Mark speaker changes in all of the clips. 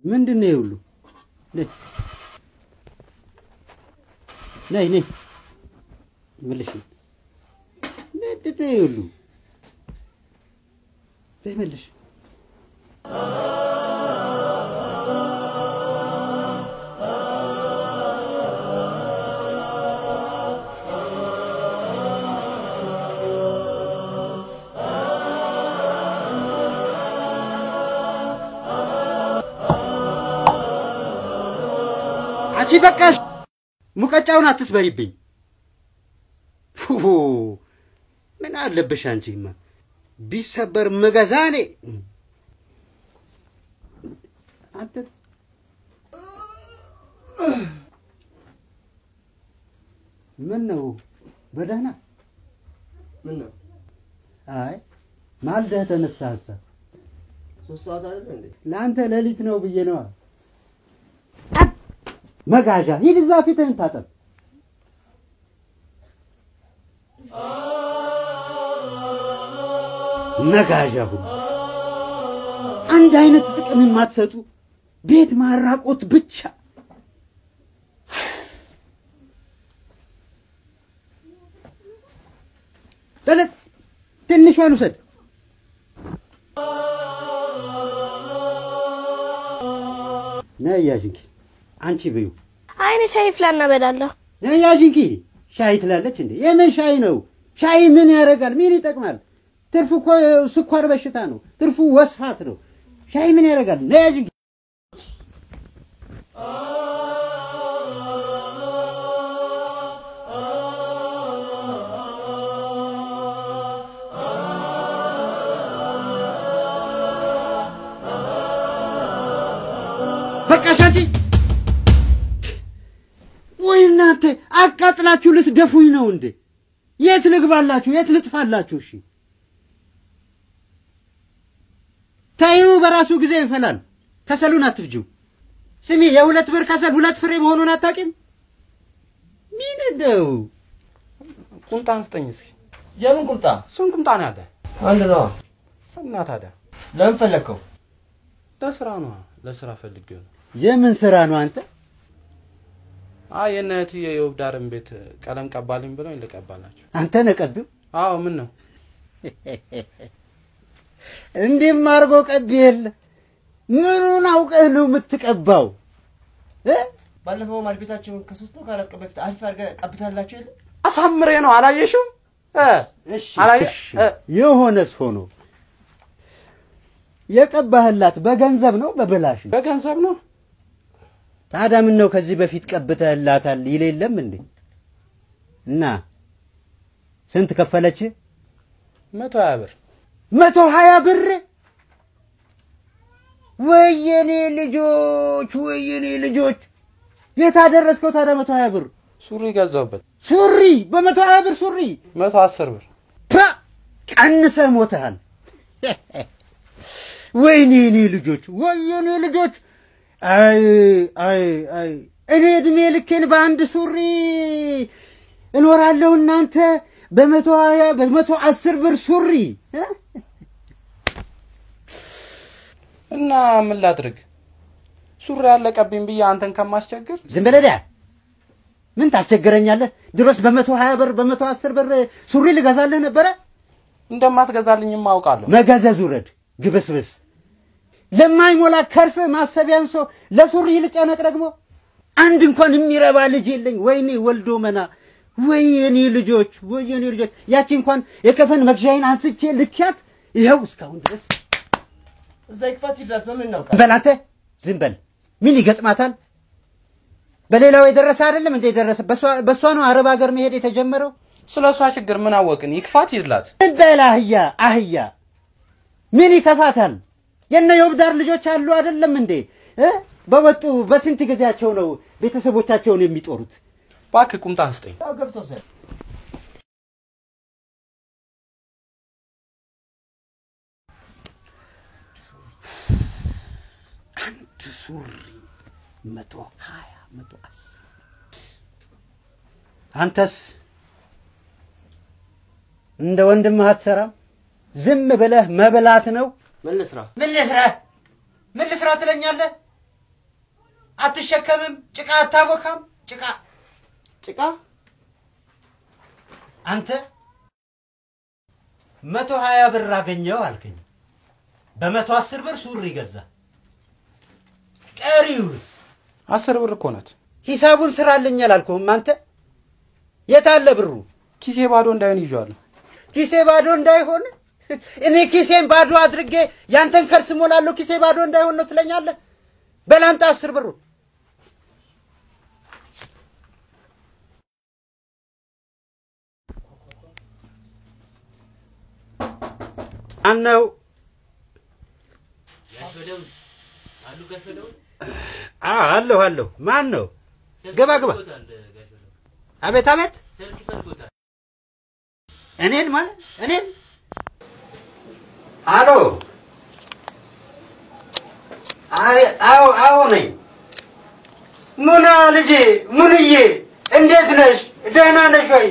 Speaker 1: ምንድን ነው ይሁሉ? ነይ ነይ ነይ መልሽ። ምንድን ነው ይሁሉ? ነይ መልሽ። አንቺ በቃሽ፣ ሙቀጫውን አትስበሪብኝ። ፉ ምን አለብሽ አንቺማ፣ ቢሰበር ምገዛ እኔ አንተ ምን ነው በደህና
Speaker 2: ምን ነው
Speaker 1: አይ ማልደህ ተነሳህሳ?
Speaker 2: ሶስት ሰዓት አይደለ እንዴ?
Speaker 1: ለአንተ ሌሊት ነው ብዬ ነዋ። መጋዣ ሂድ እዛ ፊትህን ታጠብ። መጋዣ ሁሉ አንድ አይነት ጥቅም የማትሰጡ ቤት ማራቆት ብቻ። ጠለት ትንሿን ውሰድ። ነይ ያዥ እንኪ አንቺ ብዩ
Speaker 3: አይኔ ሻይ ፍላና በላለሁ።
Speaker 1: ነይ ያዥ እንኪ ሻይ ትላለች እንዴ? የምን ሻይ ነው? ሻይ ምን ያደርጋል? ምን ይጠቅማል? ትርፉ እኮ ስኳር በሽታ ነው። ትርፉ ወስፋት ነው። ሻይ ምን ያደርጋል? ነይ ያዥ እንኪ በቃ ሻንቺ ወይ እናንተ አቃጥላችሁ ልትደፉኝ ነው እንዴ? የት ልግባላችሁ? የት ልጥፋላችሁ? እሺ ተይው፣ በራሱ ጊዜ ይፈላል። ከሰሉን አትፍጂው። ስሚ፣ የሁለት ብር ከሰል ሁለት ፍሬ መሆኑን አታውቂም? ምን እንደው
Speaker 4: ቁምጣ አንስጠኝ እስኪ።
Speaker 2: የምን ቁምጣ?
Speaker 4: ስንት ቁምጣ ነው ያለ?
Speaker 2: አንድ ነዋ።
Speaker 4: እና ታዲያ
Speaker 2: ለምን ፈለግከው?
Speaker 4: ለስራ ነው። ለስራ ፈልጌው ነው።
Speaker 1: የምን ስራ ነው አንተ?
Speaker 4: አይ የእነ እህትዬ የውብዳርን ቤት ቀለም ቀባልኝ ብለው ልቀባላቸው።
Speaker 1: አንተ ነህ ቀቢው?
Speaker 4: አዎ ምን ነው
Speaker 1: እንዲህም አድርጎ ቀቢ የለ ምኑን አውቀህ ነው የምትቀባው? እ?
Speaker 2: ባለፈው ማድ ቤታቸውን ከሶስት ነው ከአራት ቀን በፊት አሪፍ አድርገህ ቀብታላቸው የለ?
Speaker 4: አሳምሬ ነው አላየሽም? እ
Speaker 1: እሺ
Speaker 4: አላየ-
Speaker 1: እሺ።
Speaker 4: እ።
Speaker 1: የሆነስ ሆኖ የቀባህላት በገንዘብ ነው በብላሽ ነው?
Speaker 4: በገንዘብ ነው።
Speaker 1: ታዲያ ምን ነው ከዚህ በፊት ቀብተህላታል ይል የለም እንዴ? እና ስንት ከፈለች?
Speaker 4: መቶ ሀያ ብር
Speaker 1: መቶ ሀያ ብር። ወየኔ ልጆች፣ ወየኔ ልጆች፣ የት አደረስከው ታዲያ መቶ ሀያ ብር?
Speaker 4: ሱሪ ገዛሁበት።
Speaker 1: ሱሪ በመቶ ሀያ ብር ሱሪ
Speaker 4: መቶ አስር ብር
Speaker 1: ፓ ቀንሰህ ሞተሃል። ወይኔ እኔ ልጆች ወይኔ ልጆች፣ አይ አይ አይ እኔ እድሜ ልኬን በአንድ ሱሪ እኖራለሁ። እናንተ በመቶ ሀያ በመቶ አስር ብር ሱሪ እ?
Speaker 4: እና ምን ላድርግ? ሱሪ ያለቀብኝ ብዬ አንተን ከማስቸግር
Speaker 1: ዝም በለህ ዲያ። ምን ታስቸግረኛለህ? ድሮስ በመቶ ሀያ ብር በመቶ አስር ብር ሱሪ ልገዛልህ ነበረ።
Speaker 4: እንደማትገዛልኝም አውቃለሁ።
Speaker 1: መገዘዝ ውረድ ግብስብስ። ለማይሞላ ከርስ ማሰቢያን ሰው ለሱሪ ልጨነቅ ደግሞ አንድ እንኳን የሚረባ ልጅ የለኝ። ወይኔ ወልዶ መና ወይኔ ልጆች ወይኔ ልጆች። ያቺ እንኳን የከፈን መግዣዬን አንስቼ ልኪያት ይኸው እስካሁን ድረስ።
Speaker 2: እዛ ይክፋት ይላት በምን እናውቃለን?
Speaker 1: ዝም በል አንተ ዝም በል። ምን ይገጥማታል? በሌላው የደረሰ አይደለም እንደ የደረሰ በእሷ ነው አረብ ሀገር መሄድ የተጀመረው።
Speaker 4: ስለ እሷ ችግር ምን አወቅን? ይክፋት ይድላት።
Speaker 1: ዝም በል አህያ አህያ። ምን ይከፋታል? የነ የውብዳር ልጆች አሉ አይደለም እንዴ እ? በወጡ በስንት ጊዜያቸው ነው ቤተሰቦቻቸውን የሚጦሩት?
Speaker 4: እባክህ ቁምጣ አንስጠኝ።
Speaker 2: ያው ገብተው ሰ
Speaker 1: አንድ ሱሪ መቶ ሀያ መቶ አስር አንተስ እንደ ወንድምህ አትሰራም? ዝም ብለህ መብላት ነው።
Speaker 2: ምን ልስራ?
Speaker 1: ምን ልስራ ምን ልስራ ትለኛለህ? አትሸከምም፣ ጭቃ አታቦካም። ጭቃ
Speaker 2: ጭቃ
Speaker 1: አንተ መቶ ሀያ ብር አገኘው አልከኝ። በመቶ አስር ብር ሱሪ ገዛ። ቀሪውስ
Speaker 4: አስር ብር እኮ ናት።
Speaker 1: ሂሳቡን ስራልኝ አላልኩህም? አንተ የት አለ ብሩ?
Speaker 4: ኪሴ ባዶ እንዳይሆን ይዤዋለሁ።
Speaker 1: ኪሴ ባዶ እንዳይሆን እኔ ኪሴን ባዶ አድርጌ ያንተን ከርስ ሞላለሁ። ኪሴ ባዶ እንዳይሆን ነው ትለኛለህ? በላምጣ አስር ብሩ አነው አለሁ አለሁ። ማን ነው? ግባ ግባ። አቤት አቤት። እኔን ማለት እኔን? አሎ። አይ- አዎ አዎ ነኝ። ሙና ልጄ፣ ሙንዬ እንዴት ነሽ? ደህና ነሽ ወይ?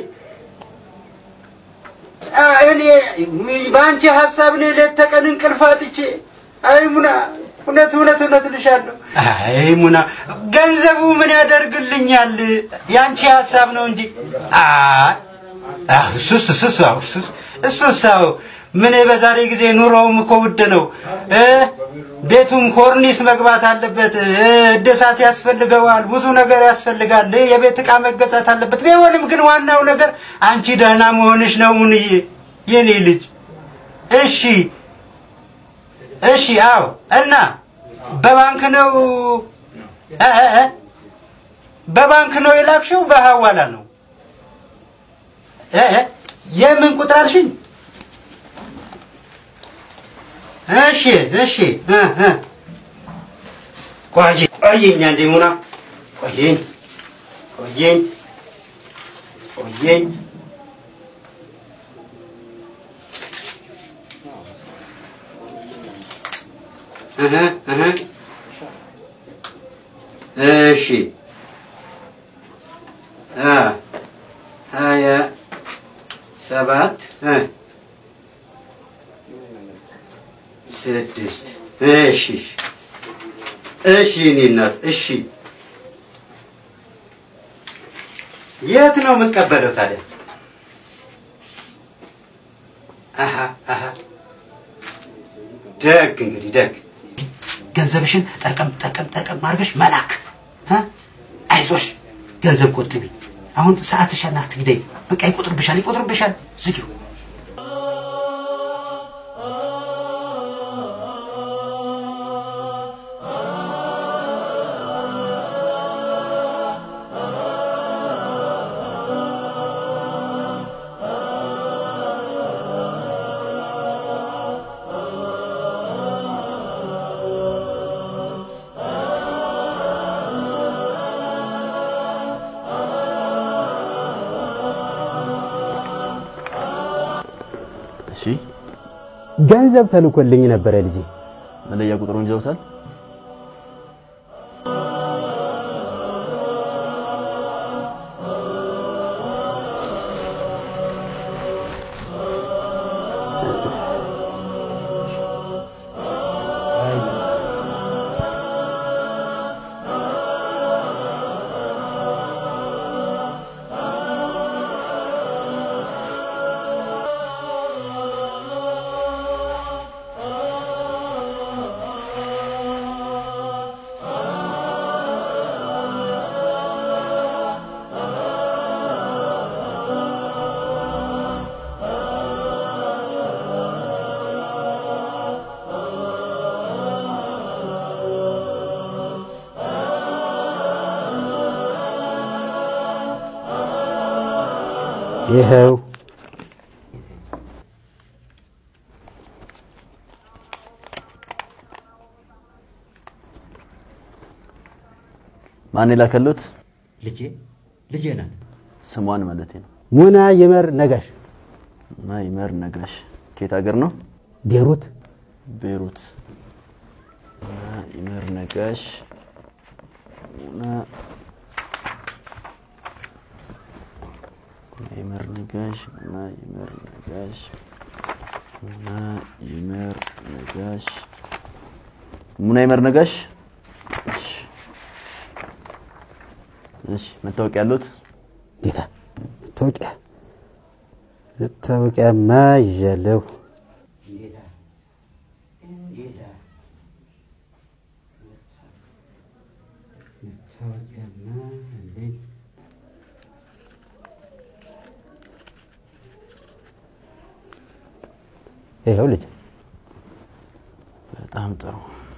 Speaker 1: አ፣ እኔ በአንቺ ሀሳብ እኔ ሌት ተቀን እንቅልፍ አጥቼ፣ አይ ሙና፣ እውነት እውነት እውነት እልሻለሁ። አይ ሙና፣ ገንዘቡ ምን ያደርግልኛል? የአንቺ ሀሳብ ነው እንጂ አይ አዎ፣ እሱስ እሱስ አዎ፣ እሱስ እሱስ አዎ። ምን በዛሬ ጊዜ ኑሮውም እኮ ውድ ነው እ ቤቱም ኮርኒስ መግባት አለበት እ እድሳት ያስፈልገዋል፣ ብዙ ነገር ያስፈልጋል። እ የቤት ዕቃ መገዛት አለበት። ቢሆንም ግን ዋናው ነገር አንቺ ደህና መሆንሽ ነው ሙንዬ፣ የኔ ልጅ። እሺ እሺ፣ አዎ። እና በባንክ ነው እ እ እ በባንክ ነው የላክሽው? በሐዋላ ነው እ እ የምን ቁጥር አልሽኝ? እሺ እሺ እ እ ቆይ ቆየኝ አንዴ ሙና ቆየኝ ቆየኝ ቆየኝ እህ እህ እሺ አ ሀያ ሰባት እ ስድስት እሺ እሺ እኔ እናት እሺ የት ነው የምቀበለው ታዲያ አሀ አሀ ደግ እንግዲህ ደግ ገንዘብሽን ጠርቀም ጠርቀም ጠርቀም አድርገሽ መላክ እ አይዞሽ ገንዘብ ቆጥቢ አሁን ሰዓትሽን አትግደይ በቃ ይቆጥርብሻል ይቆጥርብሻል ዝጊው
Speaker 5: እሺ
Speaker 1: ገንዘብ ተልኮልኝ ነበረ ልጄ
Speaker 5: መለያ ቁጥሩን ይዘውታል?
Speaker 1: ይኸው
Speaker 5: ማን የላከሉት?
Speaker 1: ልጄ ልጄ ናት
Speaker 5: ስሟን ማለት ነው።
Speaker 1: ሙና ይመር ነጋሽ
Speaker 5: እና ይመር ነጋሽ ከየት ሀገር ነው?
Speaker 1: ቤሩት
Speaker 5: ቤሩት። እና ይመር ነጋሽ እና ይመር ነጋሽ እና ይመር ነጋሽ እና ይመር ነጋሽ ሙና ይመር ነጋሽ። እሺ እሺ መታወቂያ ያሉት
Speaker 1: ጌታ መታወቂያ መታወቂያማ ይዣለሁ። መታወቂያማ አለኝ። ይኸው ልጅ
Speaker 5: በጣም ጥሩ።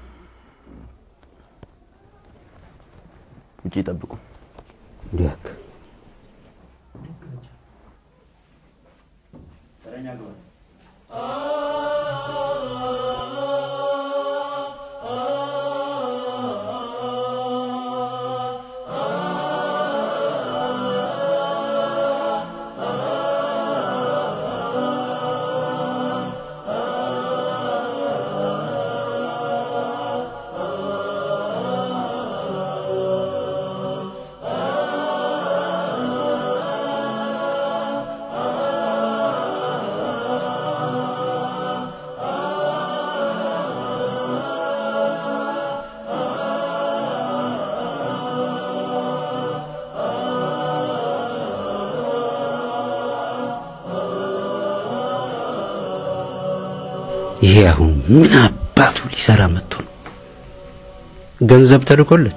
Speaker 5: ውጪ ይጠብቁ።
Speaker 1: እንዲያክ ይሄ አሁን ምን አባቱ ሊሰራ መጥቶ ነው? ገንዘብ ተልኮለት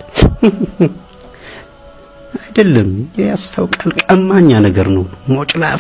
Speaker 1: አይደለም። ያስታውቃል። ቀማኛ ነገር ነው። ሞጭላፌ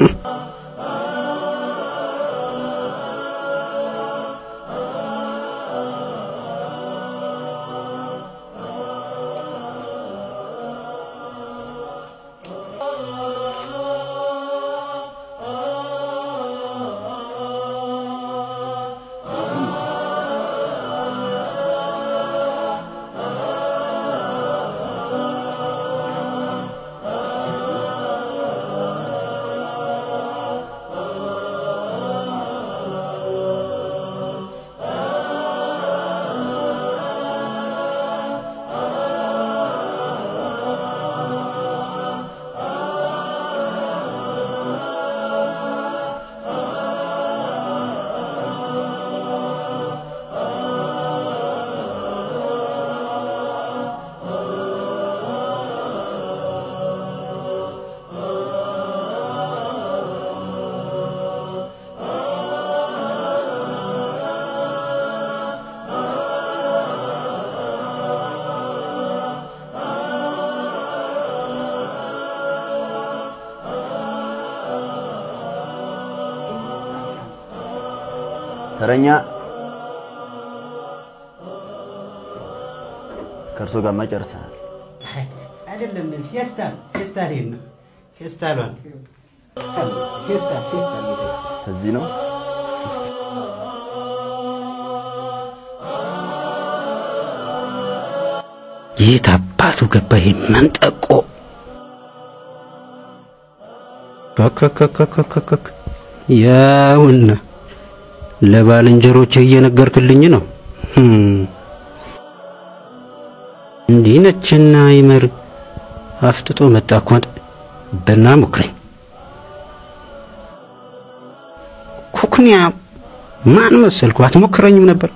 Speaker 5: ተረኛ ከእርሶ ጋርማ ጨርሰናል።
Speaker 1: አይደለም። ፌስታ ፌስታ ነው ፌስታሏን ፌስታ ፌስታ
Speaker 5: ከዚህ ነው
Speaker 1: የት አባቱ ገባ ይሄ መንጠቆ? ከከከከከከክ ያውና ለባልንጀሮቼ እየነገርክልኝ ነው። ህም። እንዲህ ነችና ይመር አፍጥጦ መጣ እኮ በና ሞክረኝ ኩክንያ ማን መሰልኩ? አትሞክረኝም ነበር።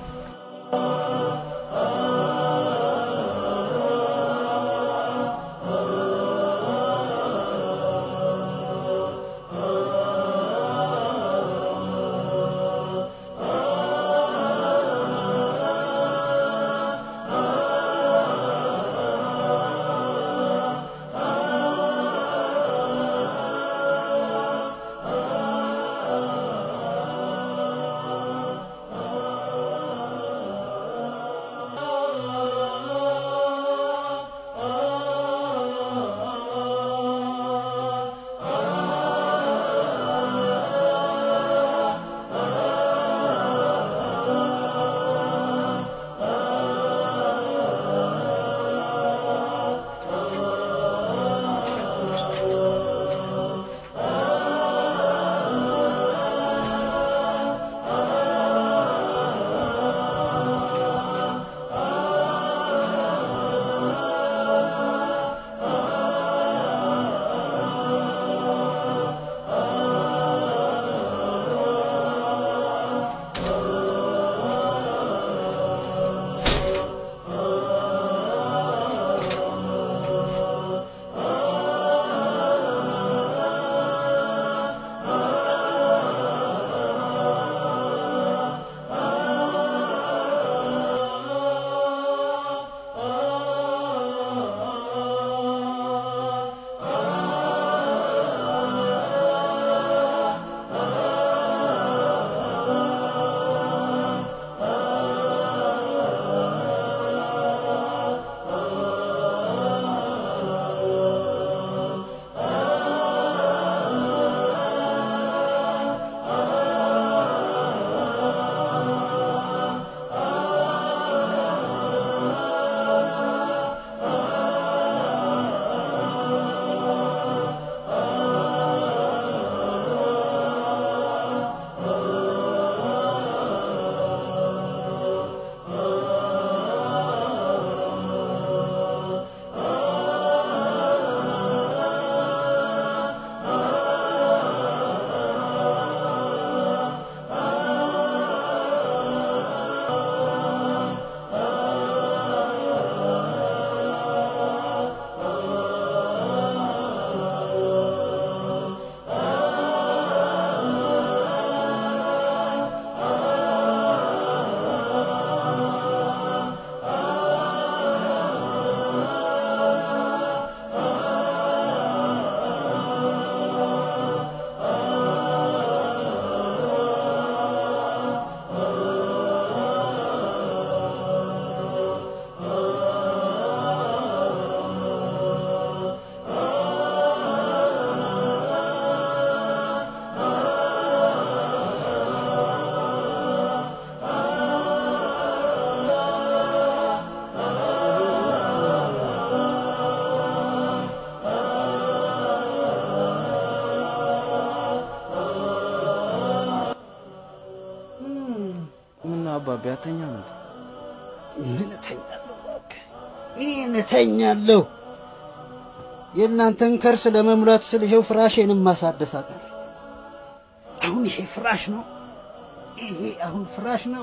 Speaker 4: አባቢ አተኛ ነው።
Speaker 1: ምን እተኛለሁ? እባክህ ምን እተኛለሁ? የእናንተን ከርስ ለመሙላት ስል ይሄው ፍራሼንም ማሳደስ አቃተኝ። አሁን ይሄ ፍራሽ ነው። ይሄ አሁን ፍራሽ ነው።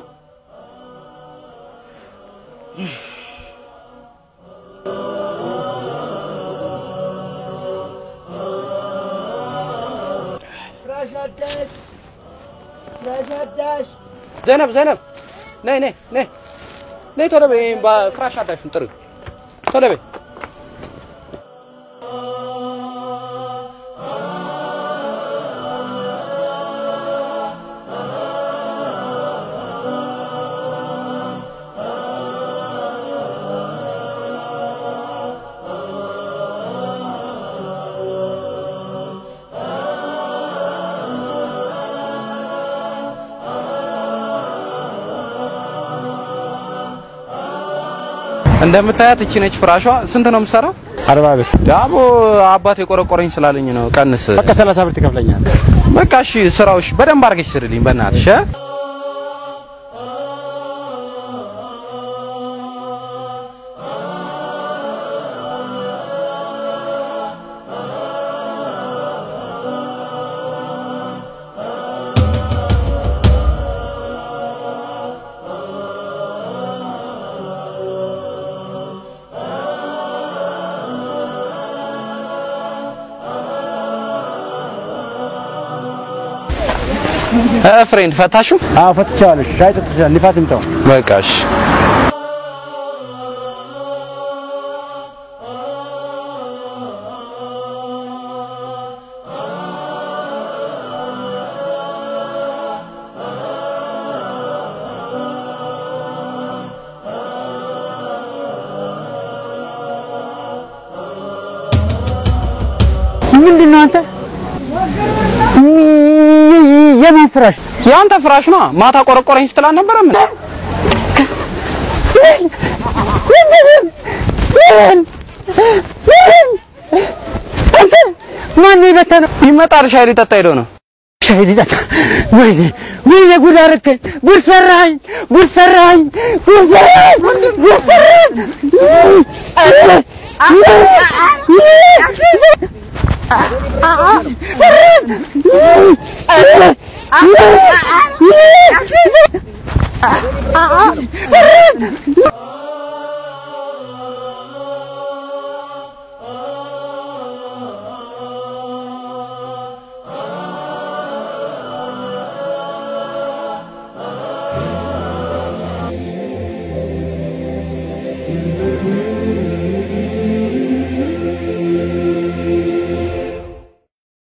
Speaker 1: ፍራሽ አዳሽ፣ ፍራሽ አዳሽ
Speaker 4: ዘይነብ ዘይነብ፣ ነይ ነይ ነይ ነይ፣ ቶሎ በይ። ፍራሽ አዳሹን ጥሪ፣ ቶሎ በይ። እንደምታያት እቺ ነች ፍራሿ። ስንት ነው የምትሰራው?
Speaker 6: አርባ ብር
Speaker 4: ዳቦ አባት የቆረቆረኝ ስላለኝ ነው። ቀንስ
Speaker 6: በቃ ሰላሳ ብር ትከፍለኛለህ።
Speaker 4: በቃ እሺ። ስራውሽ በደንብ አድርገሽ ስርልኝ በእናትሽ እ? እ ፍሬንድ ፈታሹ?
Speaker 6: አዎ ፈትቼዋለሁ። ሻይ ጠጥቻለሁ። ንፋስ ይምታው።
Speaker 4: በቃ እሺ።
Speaker 1: ምንድን ነው አንተ? የማን ፍራሽ?
Speaker 4: የአንተ ፍራሽ ነው። ማታ ቆረቆረኝ ስትል አልነበረም?
Speaker 1: አንተ ማን ነው የበተነው?
Speaker 4: ይመጣል። ሻይ ሊጠጣ ሄዶ ነው።
Speaker 1: ሻይ ሊጠጣ? ወይኔ ወይኔ፣ ጉድ አደረከኝ! ጉድ ሰራኝ! ጉድ ሰራኝ! ጉድ ሰራኝ! ጉድ ሰራኝ!